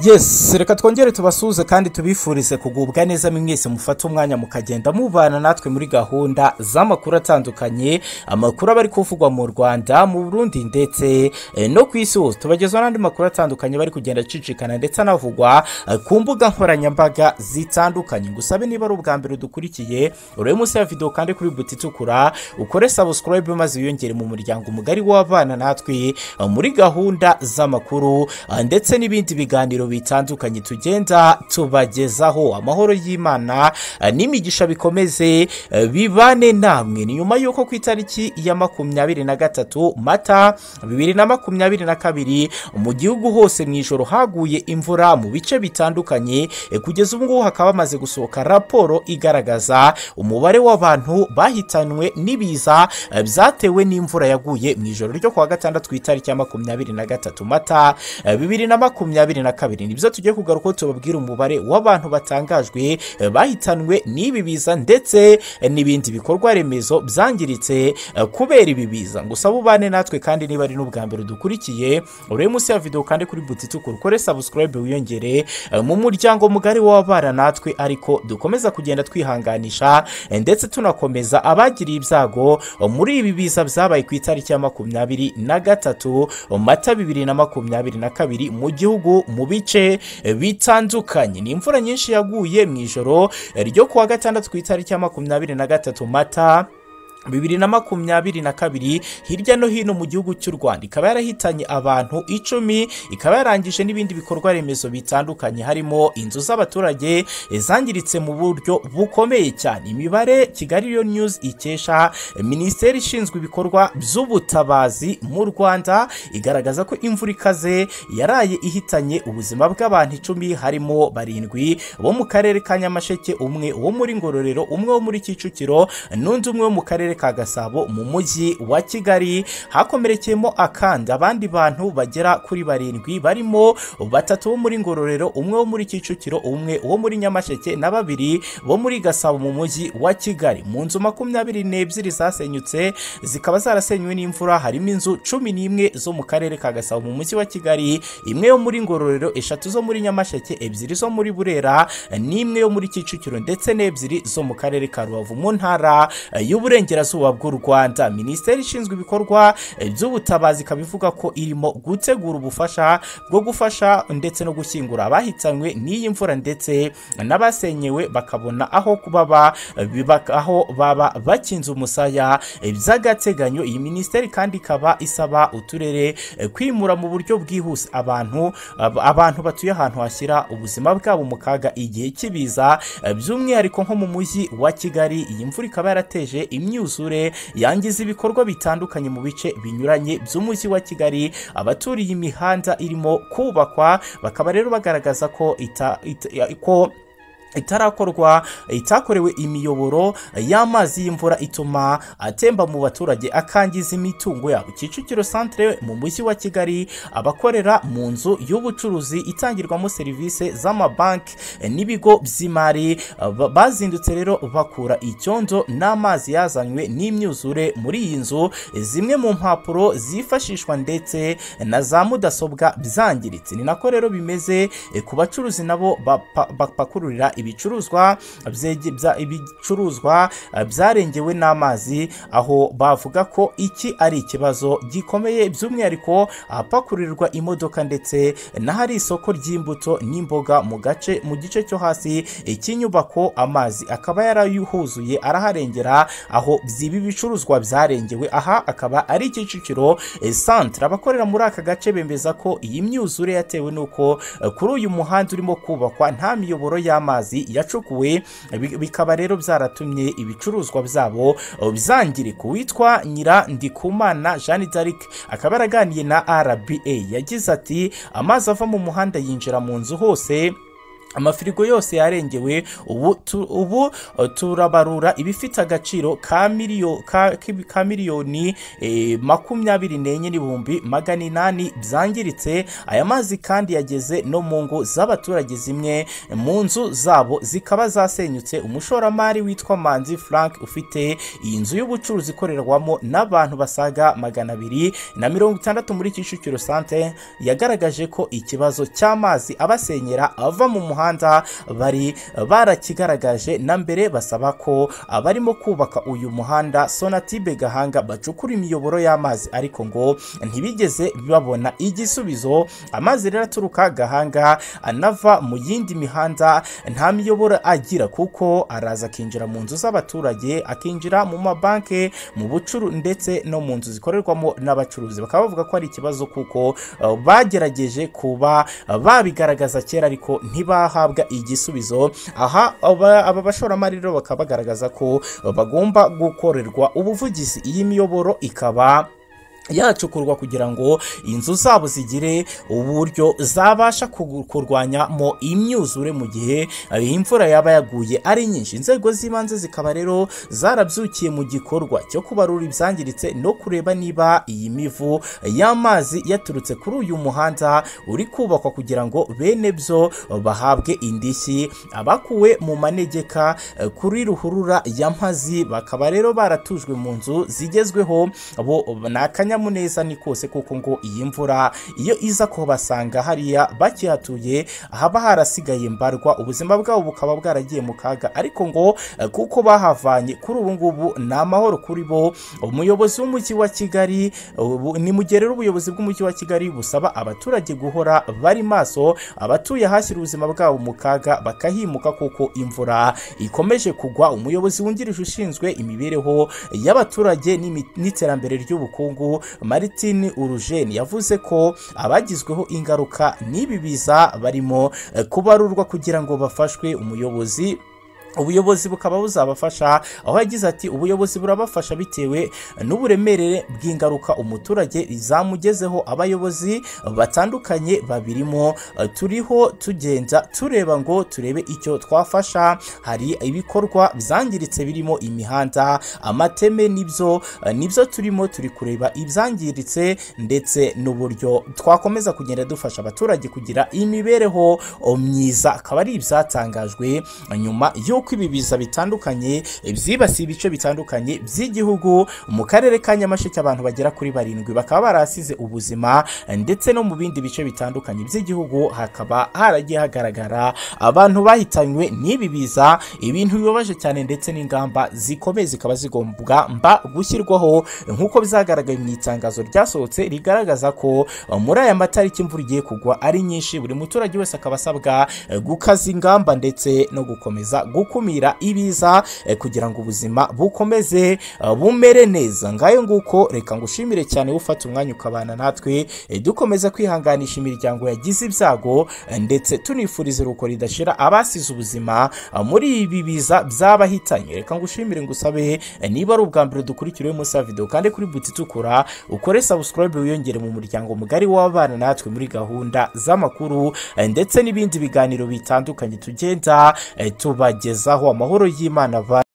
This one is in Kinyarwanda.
yesi reka twongere tubasuhuze kandi tubifurize kugubwa neza mwese mufate umwanya mukagenda mubana natwe muri gahunda z'amakuru atandukanye amakuru aba ari kuvugwa mu rwanda mu burundi ndetse eh, no ku isi hose tubagezaho n'andi makuru atandukanye bari kugenda acicikana ndetse anavugwa eh, ku mbuga nkoranyambaga zitandukanye ngusabe niba ari ubwa mbere dukurikiye urebe munsi ya videwo kandi kuri buti itukura ukore sabusikarayibe maze wiyongere mu muryango mugari w'abana natwe eh, muri gahunda z'amakuru ah, ndetse n'ibindi biganiro bitandukanye tugenda tubagezaho amahoro y'imana eh, n'imigisha bikomeze eh, bibane namwe ni nyuma y'uko ku itariki ya makumyabiri na gatatu mata bibiri na makumyabiri na kabiri mu gihugu hose mu ijoro haguye imvura mu bice bitandukanye eh, kugeza ubu ngubu hakaba hamaze gusohoka raporo igaragaza umubare w'abantu bahitanwe n'ibiza eh, byatewe n'imvura yaguye mu ijoro ryo kuwa gatandatu ku itariki ya makumyabiri na gatatu mata eh, bibiri na makumyabiri na kabiri nibyo tugiye kugaruka tubabwira umubare w'abantu batangajwe eh, bahitanwe n'ibi biza ndetse eh, n'ibindi bikorwa remezo byangiritse eh, kubera ibi biza gusa bubane natwe kandi niba ari n'ubwa mbere dukurikiye urebe munsi ya videwo kandi kuri buti itukura ukore sabusikarayibe wiyongere eh, mu muryango mugari w'ababana natwe ariko dukomeza kugenda twihanganisha eh, ndetse tunakomeza abagiriye ibyago eh, muri ibi biza byabaye ku itariki ya makumyabiri na gatatu eh, mata bibiri na makumyabiri na kabiri mu gihugu mu bice eh, bitandukanye ni imvura nyinshi yaguye mu ijoro eh, ryo kuwa gatandatu ku itariki ya makumyabiri na gatatu mata bibiri na makumyabiri na kabiri hirya no hino mu gihugu cy'u rwanda ikaba yarahitanye abantu icumi ikaba yarangije n'ibindi bikorwa remezo bitandukanye harimo inzu z'abaturage eh, zangiritse mu buryo bukomeye cyane imibare kigali yo news ikesha eh, minisiteri ishinzwe ibikorwa by'ubutabazi mu rwanda igaragaza ko imvura ikaze yaraye ihitanye ubuzima bw'abantu icumi harimo barindwi bo mu karere ka nyamasheke umwe wo muri ngororero umwe wo muri kicukiro n'undi umwe wo mu karere ka gasabo mu mujyi wa kigali hakomerekeyemo akandi abandi bantu bagera kuri barindwi barimo batatu bo muri ngororero umwe wo muri kicukiro umwe wo muri nyamasheke na babiri bo muri gasabo mu mujyi wa kigali mu nzu makumyabiri n'ebyiri zasenyutse zikaba zarasenywe n'imvura harimo inzu cumi n'imwe zo mu karere ka gasabo mu mujyi wa kigali imwe yo muri ngororero eshatu zo muri nyamasheke ebyiri zo muri burera n'imwe yo muri kicukiro ndetse n'ebyiri zo mu karere ka rubavu mu ntara y'uburengerazuba y'uburengerazuba bw'u rwanda minisiteri ishinzwe ibikorwa eh, by'ubutabazi ikaba ivuga ko irimo gutegura ubufasha bwo gufasha ndetse no gushyingura abahitanywe n'iyi mvura ndetse n'abasenyewe bakabona aho kubaba aho baba bakinze umusaya eh, by'agateganyo iyi minisiteri kandi ikaba isaba uturere eh, kwimura mu buryo bwihuse abantu ab- abantu batuye ahantu hashyira ubuzima bwabo mu kaga igihe cy'ibiza eh, by'umwihariko nko mu mujyi wa kigali iyi mvura ikaba yarateje imyitozo imyuzure yangiza ibikorwa bitandukanye mu bice binyuranye by'umujyi wa kigali abaturiye imihanda irimo kubakwa bakaba rero bagaragaza ko ita, ita, ko itarakorwa itakorewe imiyoboro y'amazi y'imvura ituma atemba mu baturage akangiza imitungo yabo kicukiro santire mu mujyi wa kigali abakorera mu nzu y'ubucuruzi itangirwamo serivisi z'amabanki n'ibigo by'imari bazindutse rero bakura icyondo n'amazi yazanywe n'imyuzure muri iyi nzu zimwe mu mpapuro zifashishwa ndetse na za mudasobwa byangiritse ni nako rero bimeze ku bacuruzi nabo bapakururira ibicuruzwa ibicuruzwa byarengewe n'amazi aho bavuga ko iki ari ikibazo gikomeye by'umwihariko ahapakurirwa imodoka ndetse n'ahari isoko ry'imbuto n'imboga mu gace mu gice cyo hasi cy'inyubako amazi akaba yarayuhuzuye araharengera aho ibi bicuruzwa byarengewe aha akaba ari kicukiro santire abakorera muri aka gace bemeza ko iyi myuzure yatewe n'uko kuri uyu muhanda urimo kubakwa nta miyoboro y'amazi yacukuwe bikaba rero byaratumye ibicuruzwa byabo byangirika uwitwa nyirandikumana jeanne d'arc akaba yaraganiye na rba yagize ati amazi ava mu muhanda yinjira mu nzu hose amafirigo yose yarengewe ubu tu- ubu eh, turabarura ibifite agaciro ka miliyo- ka- ki- ka miliyoni eh, makumyabiri n'enye n'ibihumbi magana inani byangiritse aya mazi kandi yageze no mu ngo z'abaturage zimwe mu nzu zabo zikaba zasenyutse umushoramari witwa manzi frank ufite iyi nzu y'ubucuruzi ikorerwamo n'abantu basaga magana abiri na mirongo itandatu muri kicukiro sante yagaragaje ko ikibazo cy'amazi abasenyera ava mu muhanda bari barakigaragaje na mbere basaba ko abarimo kubaka uyu muhanda sonatibe gahanga bacukura imiyoboro y'amazi ariko ngo ntibigeze babona igisubizo amazi rero aturuka gahanga anava mu yindi mihanda nta miyoboro agira kuko araza akinjira mu nzu z'abaturage akinjira mu mabanki mu bucuru ndetse no mu nzu zikorerwamo n'abacuruzi bakaba bavuga ko ari ikibazo kuko uh, bagerageje kuba uh, babigaragaza kera ariko ntibahabwa igisubizo aha aba aba bashoramari rero bakaba bagaragaza ko uh, bagomba gukorerwa ubuvugizi iyi miyoboro ikaba yacukurwa kugira ngo inzu zabo zigire uburyo zabasha kugu- kurwanyamo imyuzure mu gihe eh, imvura yaba yaguye ari nyinshi inzego z'ibanze zikaba rero zarabyukiye mu gikorwa cyo kubarura ibyangiritse no kureba niba iyi mivu y'amazi yaturutse kuri uyu muhanda uri kubakwa kugira ngo bene byo bahabwe indishyi abakuwe mu manegeka eh, kuri ruhurura ya mpazi bakaba rero baratujwe mu nzu zigezweho bo ni akanyamuneza ni kose kuko ngo iyi mvura iyo iza kubasanga hariya bakihatuye haba harasigaye mbarwa ubuzima bwabo bukaba bwaragiye mu kaga ariko ngo eh, kuko bahavanye kuri ubu ngubu ni amahoro kuri bo umuyobozi w'umujyi wa kigali ubu- ni mu gihe rero ubuyobozi bw'umujyi wa kigali busaba abaturage guhora bari maso abatuye ahashyira ubuzima bwabo mu kaga bakahimuka kuko imvura ikomeje kugwa umuyobozi wungirije ushinzwe imibereho y'abaturage n'imi- n'iterambere ry'ubukungu Martin Urujeni yavuze ko abagizweho ingaruka n'ibi biza barimo eh, kubarurwa kugira ngo bafashwe umuyobozi ubuyobozi bukaba buzabafasha aho yagize ati ubuyobozi burabafasha bitewe n'uburemere bw'ingaruka umuturage zamugezeho abayobozi batandukanye babirimo Eh, turiho tugenda tureba ngo turebe icyo twafasha hari ibikorwa byangiritse birimo imihanda amateme nibyo eh, nibyo turimo turi kureba ibyangiritse ndetse n'uburyo twakomeza kugenda dufasha abaturage kugira imibereho oh, myiza akaba ari ibyatangajwe nyuma y'uko ibi biza bitandukanye byibasiye ibice bitandukanye by'igihugu mu karere ka nyamasheke abantu bagera kuri barindwi bakaba barahasize ubuzima ndetse no mu bindi bice bitandukanye by'igihugu hakaba haragiye hagaragara abantu bahitanywe n'ibi biza ibintu bibabaje cyane ndetse n'ingamba zikomeye zikaba zigombwa mba gushyirwaho nk'uko byagaragaye mu itangazo ryasohotse rigaragaza ko eh, muri aya matariki imvura igiye kugwa ari nyinshi buri muturage wese akaba asabwa eh, gukaza ingamba ndetse no gukomeza gukumira ibiza eh, kugira ngo ubuzima bukomeze eh, bumere neza ngayo nguko reka ngushimire cyane ufata umwanya ukabana natwe eh, dukomeza kwihanganisha imiryango yagize ibyago eh, ndetse tunifuriza uruko ridashira abasize ubuzima eh, muri ibi biza by'abahitanye reka ngushimire ngusabe eh, niba ari ubwa mbere dukurikiriwe munsi ya video kandi kuri buti itukura ukore subscribe wiyongere mu muryango mugari w'abana natwe muri gahunda z'amakuru eh, ndetse n'ibindi biganiro bitandukanye tugenda eh, tubagezaho amahoro y'imana ba